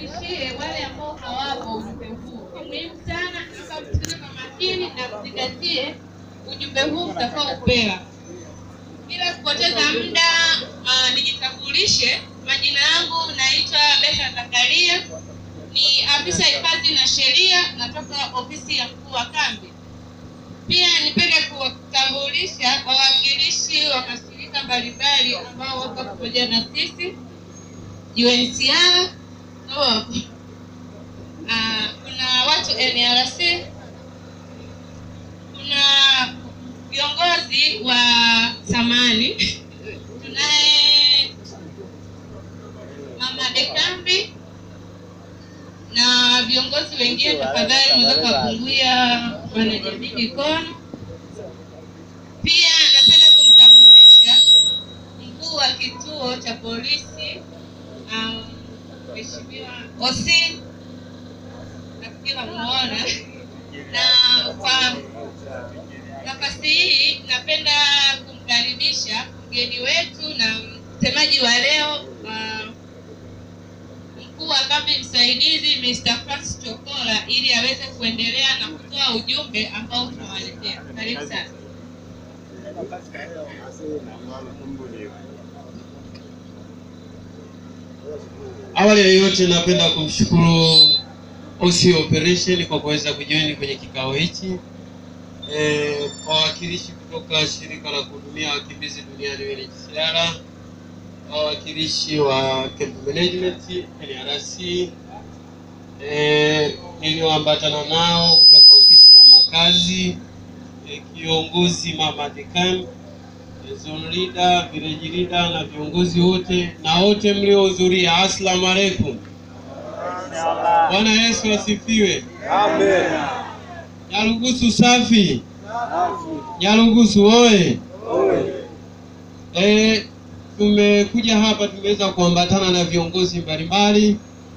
niwafikishie wale ambao hawapo ujumbe huu. Ni muhimu sana, naomba msikilize kwa makini na mzingatie ujumbe huu mtakaopewa. Bila kupoteza muda, uh, nijitambulishe. Majina yangu naitwa Betha Zakaria, ni afisa hifadhi na sheria, natoka ofisi ya mkuu wa kambi. Pia nipende kuwatambulisha wawakilishi wa mashirika mbalimbali ambao wako pamoja na sisi UNHCR, oh, uh, kuna watu NRC, kuna viongozi wa samani, tunaye mama Dekambi na viongozi wengine. Tafadhali mweza kupunguia wanajamii mikono. Pia napenda kumtambulisha mkuu wa kituo cha polisi um, Mheshimiwa Osi, nafikiri namuona, na kwa nafasi hii napenda kumkaribisha mgeni wetu na msemaji wa leo uh, mkuu wa kambi msaidizi Mr. Francis Chokola ili aweze kuendelea na kutoa ujumbe ambao tunawaletea. Karibu sana. Awali ya yote napenda kumshukuru OC Operation kwa kuweza kujoin kwenye kikao hichi. Eh, wawakilishi kutoka shirika la kuhudumia wakimbizi duniani UNHCR, wawakilishi wa camp management NRC, eh, nilioambatana nao kutoka ofisi ya makazi, eh, kiongozi mama dekan zone leader, village leader na viongozi wote na wote mliohudhuria, assalamu alaikum. Bwana Yesu asifiwe. Amen. Nyarugusu safi, Nyarugusu oye. E, tumekuja hapa tumeweza kuambatana na viongozi mbalimbali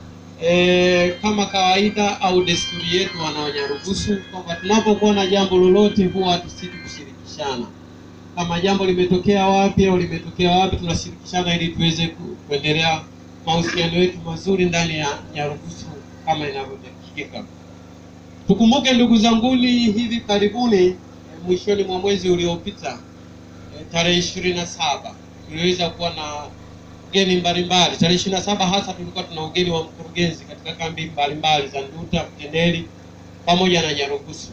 e, kama kawaida au desturi yetu wana Nyarugusu kwamba tunapokuwa na jambo lolote huwa hatusiti kushirikishana kama jambo limetokea wapi au limetokea wapi, tunashirikishana ili tuweze ku- kuendelea mahusiano yetu mazuri ndani ya Nyarugusu kama inavyotakikika. Tukumbuke ndugu zanguni, hivi karibuni eh, mwishoni mwa mwezi uliopita eh, tarehe ishirini na saba tuliweza kuwa na ugeni mbalimbali. Tarehe ishirini na saba hasa tulikuwa tuna ugeni wa mkurugenzi katika kambi mbalimbali za Nduta, Mtendeli pamoja na Nyarugusu.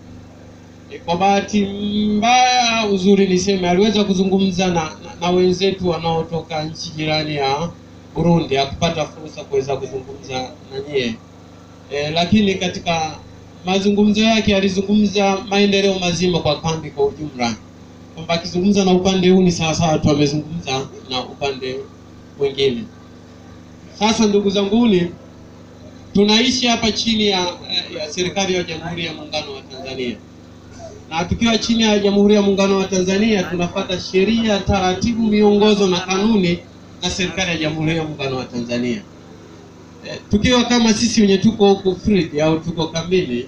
E, Kwa bahati mbaya uzuri niseme aliweza kuzungumza na, na, na wenzetu wanaotoka nchi jirani ya Burundi, hakupata fursa kuweza kuzungumza na nyie e, lakini katika mazungumzo yake alizungumza maendeleo mazima kwa kambi kwa ujumla, kwamba akizungumza na upande huu ni sawasawa tu amezungumza na upande mwingine. Sasa ndugu zanguni, tunaishi hapa chini ya, ya serikali ya Jamhuri ya Muungano wa Tanzania na tukiwa chini ya Jamhuri ya Muungano wa Tanzania tunafuata sheria, taratibu, miongozo na kanuni za serikali ya Jamhuri ya Muungano wa Tanzania. E, tukiwa kama sisi wenye tuko huku field au tuko kambini,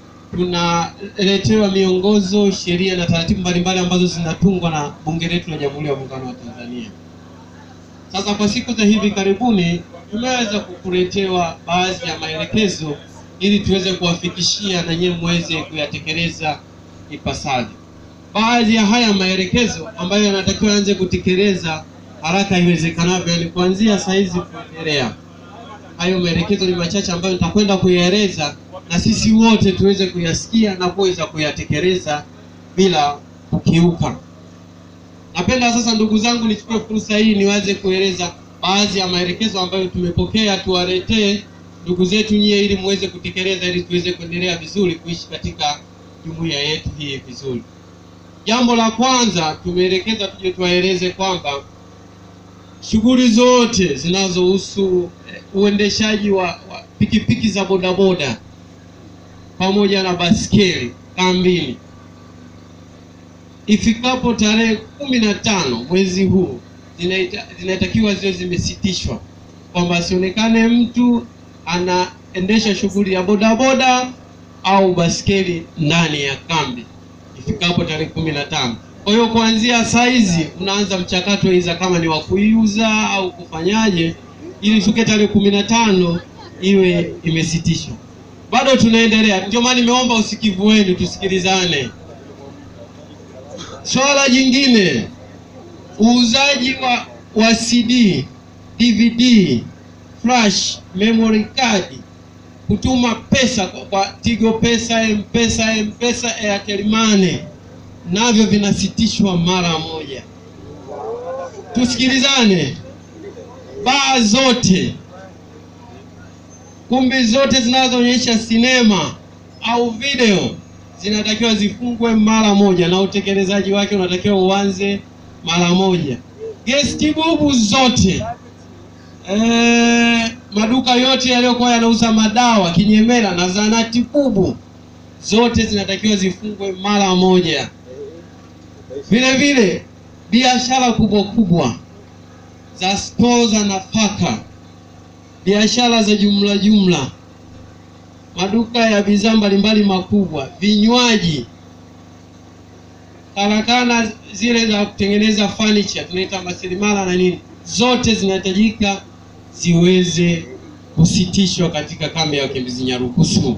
tunaletewa miongozo, sheria na taratibu mbalimbali ambazo zinatungwa na Bunge letu la Jamhuri ya Muungano wa Tanzania. Sasa kwa siku za hivi karibuni tumeweza kukuletewa baadhi ya maelekezo ili tuweze kuwafikishia na nyewe muweze kuyatekeleza ipasavyo. Baadhi ya haya maelekezo ambayo yanatakiwa anze kutekeleza haraka iwezekanavyo, yani kuanzia saa hizi kuendelea. Hayo maelekezo ni machache ambayo nitakwenda kuyaeleza na sisi wote tuweze kuyasikia na kuweza kuyatekeleza bila kukiuka. Napenda sasa, ndugu zangu, nichukue fursa hii niwaze kueleza baadhi ya maelekezo ambayo tumepokea, tuwaletee ndugu zetu nyie, ili muweze kutekeleza, ili tuweze kuendelea vizuri kuishi katika jumuiya yetu hii vizuri. Jambo la kwanza tumeelekeza tuje tuwaeleze kwamba shughuli zote zinazohusu eh, uendeshaji wa, wa pikipiki za bodaboda pamoja na baskeli kambini ifikapo tarehe kumi na tano mwezi huu zinaita- zinatakiwa ziwe zimesitishwa, kwamba asionekane mtu anaendesha shughuli ya bodaboda au baskeli ndani ya kambi ifikapo tarehe kumi na tano. Kwa hiyo kuanzia saa hizi unaanza mchakato iza kama ni wa kuiuza au kufanyaje, ili ifike tarehe kumi na tano iwe imesitishwa. Bado tunaendelea, ndio maana nimeomba usikivu wenu, tusikilizane. Swala jingine, uuzaji wa, wa CD, DVD, flash, memory card, kutuma pesa kwa, kwa Tigo Pesa, M-Pesa, M-Pesa, Airtel Money navyo vinasitishwa mara moja. Tusikilizane. Baa zote, kumbi zote zinazoonyesha sinema au video zinatakiwa zifungwe mara moja, na utekelezaji wake unatakiwa uanze mara moja. Gesti bubu zote e, maduka yote yaliyokuwa yanauza madawa kinyemela na zanati bubu zote zinatakiwa zifungwe mara moja. Vile vile biashara kubwa kubwa za stoo za nafaka, biashara za jumla jumla, maduka ya bidhaa mbalimbali makubwa, vinywaji, karakana zile za kutengeneza furniture tunaita masilimala na nini, zote zinahitajika ziweze kusitishwa katika kambi ya wakimbizi Nyarugusu.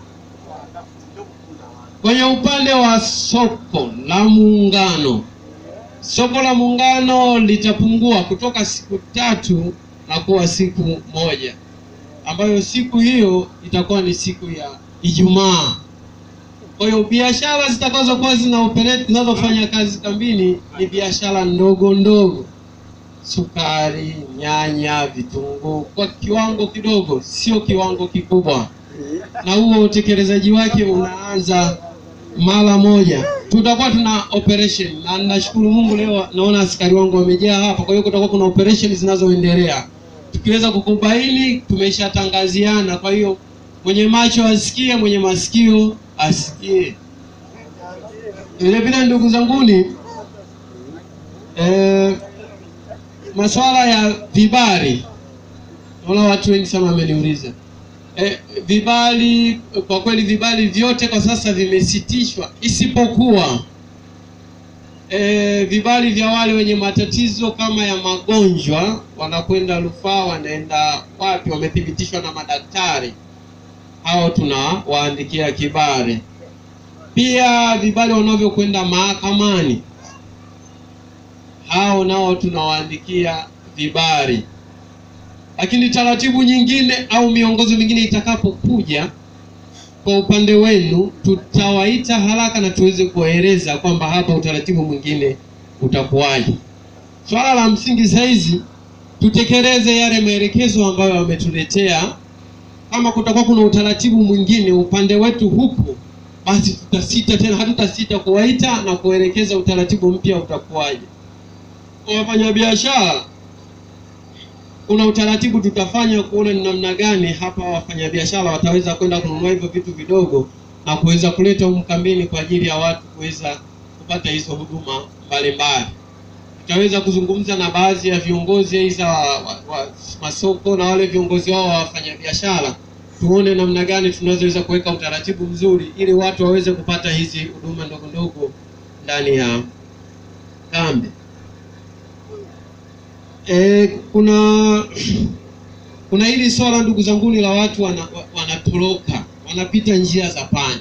Kwenye upande wa soko la Muungano, soko la Muungano litapungua kutoka siku tatu na kuwa siku moja, ambayo siku hiyo itakuwa ni siku ya Ijumaa. Kwa hiyo biashara zitakazokuwa zina operate zinazofanya kazi kambini ni biashara ndogo ndogo, sukari, nyanya, vitunguu, kwa kiwango kidogo, sio kiwango kikubwa, na huo utekelezaji wake unaanza mara moja. Tutakuwa tuna operation na nashukuru Mungu leo naona askari wangu wamejaa hapa, kwa hiyo kutakuwa kuna operation zinazoendelea. Tukiweza kukubaini, tumeshatangaziana. Kwa hiyo mwenye macho asikie, mwenye masikio asikie. Vile vile ndugu zanguni, eh, masuala ya vibali, naona watu wengi sana wameniuliza E, vibali kwa kweli vibali vyote kwa sasa vimesitishwa isipokuwa e, vibali vya wale wenye matatizo kama ya magonjwa, wanakwenda rufaa, wanaenda wapi, wamethibitishwa na madaktari, hao tunawaandikia kibali. Pia vibali wanavyokwenda mahakamani, hao nao tunawaandikia vibali lakini taratibu nyingine au miongozo mingine itakapokuja kwa upande wenu, tutawaita haraka na tuweze kuwaeleza kwamba hapa utaratibu mwingine utakuwaje. Swala la msingi saizi tutekeleze yale maelekezo ambayo wametuletea. Kama kutakuwa kuna utaratibu mwingine upande wetu huku, basi tutasita tena, hatutasita kuwaita na kuelekeza utaratibu mpya utakuwaje. Kwa wafanyabiashara kuna utaratibu tutafanya kuona ni namna gani hapa wafanyabiashara wataweza kwenda kununua hivyo vitu vidogo na kuweza kuleta humu kambini kwa ajili ya watu kuweza kupata hizo huduma mbalimbali. Tutaweza kuzungumza na baadhi ya viongozi aidha wa, wa, wa masoko na wale viongozi wao wa wafanyabiashara, tuone namna gani tunaweza kuweka utaratibu mzuri ili watu waweze kupata hizi huduma ndogo ndogo ndani ya kambi. E, kuna kuna hili swala ndugu zanguni la watu wana, wanatoroka wanapita njia za panya.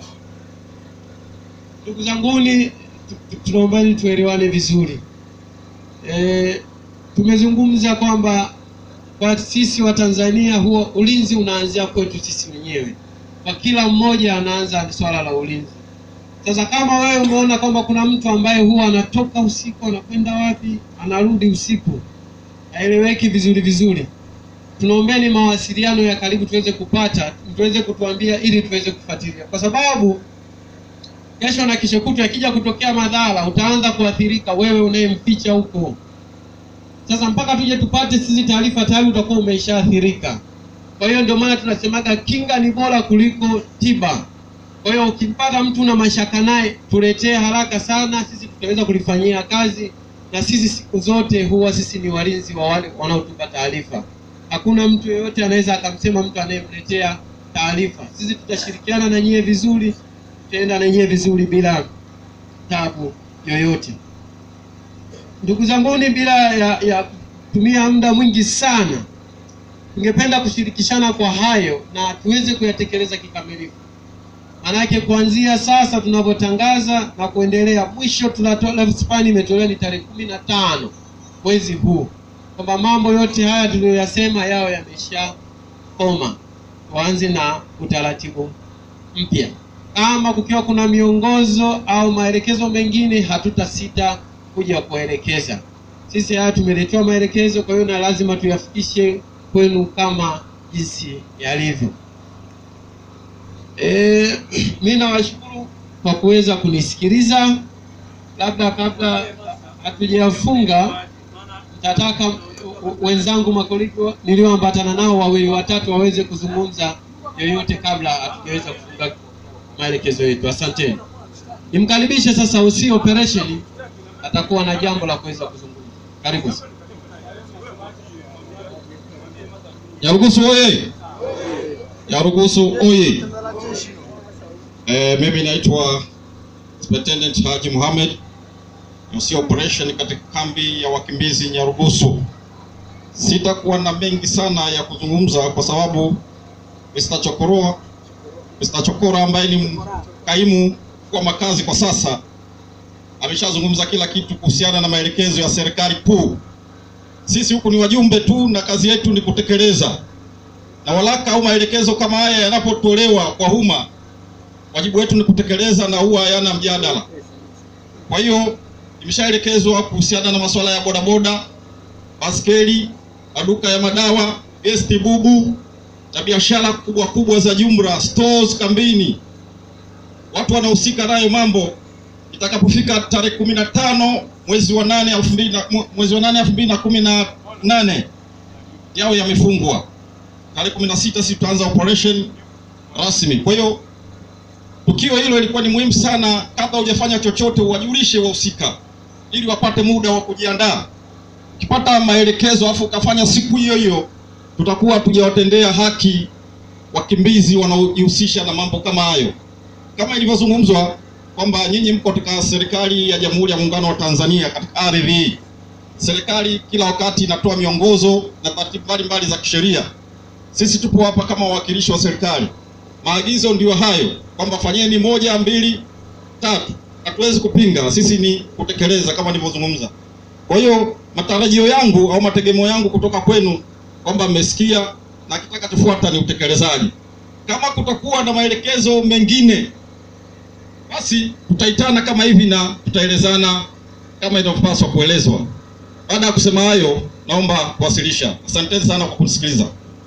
Ndugu zanguni, tunaombani tuelewane vizuri. E, tumezungumza kwamba kwa sisi wa Tanzania huo ulinzi unaanzia kwetu sisi wenyewe, kwa kila mmoja anaanza swala la ulinzi. Sasa kama wewe umeona kwamba kuna mtu ambaye huwa anatoka usiku anakwenda wapi, anarudi usiku, haeleweki vizuri vizuri, tunaombeni mawasiliano ya karibu tuweze kupata, tuweze kutuambia ili tuweze kufuatilia, kwa sababu kesho na kesho kutwa akija kutokea madhara, utaanza kuathirika wewe unayemficha huko. Sasa mpaka tuje tupate sisi taarifa, tayari utakuwa umeshaathirika. Kwa hiyo ndio maana tunasemaga kinga ni bora kuliko tiba. Kwa hiyo ukimpata mtu na mashaka naye, tuletee haraka sana, sisi tutaweza kulifanyia kazi, na sisi siku zote huwa sisi ni walinzi wa wale wanaotupa taarifa. Hakuna mtu yeyote anaweza akamsema mtu anayemletea taarifa. Sisi tutashirikiana na nyie vizuri, tutaenda na nyie vizuri bila tabu yoyote. Ndugu zanguni, bila ya, ya kutumia muda mwingi sana, tungependa kushirikishana kwa hayo na tuweze kuyatekeleza kikamilifu. Manake kuanzia sasa tunavyotangaza na kuendelea, mwisho tunatoa lifespan imetolewa ni tarehe kumi na tano mwezi huu, kwamba mambo yote haya tuliyoyasema yao yameshakoma, tuanze na utaratibu mpya. Kama kukiwa kuna miongozo au maelekezo mengine, hatutasita kuja kuelekeza. Sisi haya tumeletewa maelekezo, kwa hiyo na lazima tuyafikishe kwenu kama jinsi yalivyo. E, mi nawashukuru kwa kuweza kunisikiliza. Labda kabla hatujafunga, nitataka wenzangu makolegi nilioambatana nao wawili watatu waweze kuzungumza yoyote kabla hatujaweza kufunga maelekezo yetu. Asanteni. Nimkaribishe sasa OC operation, atakuwa na jambo la kuweza kuzungumza. Karibu sana. Nyarugusu oye! Nyarugusu oye! Eh, mimi naitwa Superintendent Haji Mohamed, MC operation katika kambi ya wakimbizi Nyarugusu. Sitakuwa na mengi sana ya kuzungumza kwa sababu Mr. Chokoro Mr. Chokora ambaye ni kaimu kwa makazi kwa sasa ameshazungumza kila kitu kuhusiana na maelekezo ya serikali kuu. Sisi huku ni wajumbe tu na kazi yetu ni kutekeleza, na walaka au maelekezo kama haya yanapotolewa kwa umma, wajibu wetu ni kutekeleza na huwa hayana mjadala. Kwa hiyo imeshaelekezwa kuhusiana na masuala ya bodaboda, baskeli, maduka ya madawa, gesti bubu na biashara kubwa kubwa za jumla, stores kambini, watu wanahusika nayo mambo itakapofika tarehe kumi na tano mwezi wa nane elfu mbili na mwezi wa nane elfu mbili na kumi na nane yao yamefungwa. Tarehe kumi na sita sisi tutaanza operation rasmi. Kwa hiyo tukio hilo ilikuwa ni muhimu sana, kabla hujafanya chochote uwajulishe wahusika ili wapate muda wa kujiandaa. Ukipata maelekezo afu ukafanya siku hiyo hiyo, tutakuwa tujawatendea haki wakimbizi wanaojihusisha na mambo kama hayo, kama ilivyozungumzwa kwamba nyinyi mko katika serikali ya Jamhuri ya Muungano wa Tanzania katika ardhi hii. Serikali kila wakati inatoa miongozo na taratibu mbalimbali za kisheria. Sisi tupo hapa kama wawakilishi wa serikali. Maagizo ndiyo hayo kwamba fanyeni moja, mbili, tatu. Hatuwezi kupinga, sisi ni kutekeleza kama nilivyozungumza. Kwa hiyo matarajio yangu au mategemeo yangu kutoka kwenu kwamba mmesikia na kitakachofuata ni utekelezaji. Kama kutakuwa na maelekezo mengine basi tutaitana kama hivi na tutaelezana kama inavyopaswa kuelezwa. Baada ya kusema hayo, naomba kuwasilisha. Asanteni sana kwa kunisikiliza.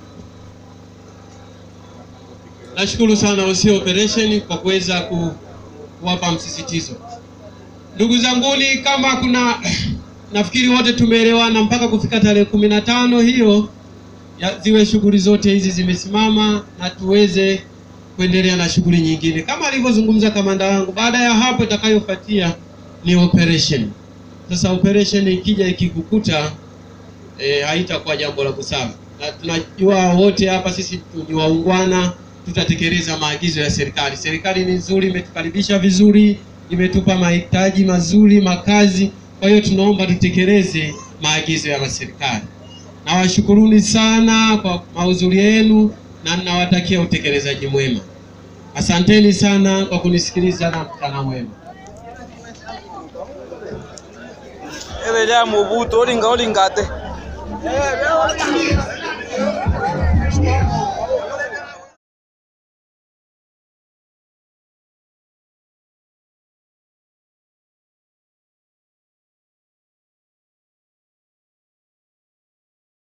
Nashukuru sana OC operation kwa kuweza ku, kuwapa msisitizo. Ndugu zanguni, kama kuna nafikiri wote tumeelewana mpaka kufika tarehe kumi na tano hiyo ya, ziwe shughuli zote hizi zimesimama na tuweze kuendelea na shughuli nyingine kama alivyozungumza kamanda wangu. Baada ya hapo, itakayofuatia ni operation. Sasa operation ikija ikikukuta, e, haitakuwa jambo la busara, na tunajua wote hapa sisi ni waungwana, tutatekeleza maagizo ya serikali. Serikali ni nzuri, imetukaribisha vizuri, imetupa mahitaji mazuri, makazi. Kwa hiyo tunaomba tutekeleze maagizo ya serikali. Nawashukuruni sana kwa mahudhurio yenu na ninawatakia utekelezaji mwema. Asanteni sana kwa kunisikiliza na mchana mwema. ebe lya mubuto olinga olingate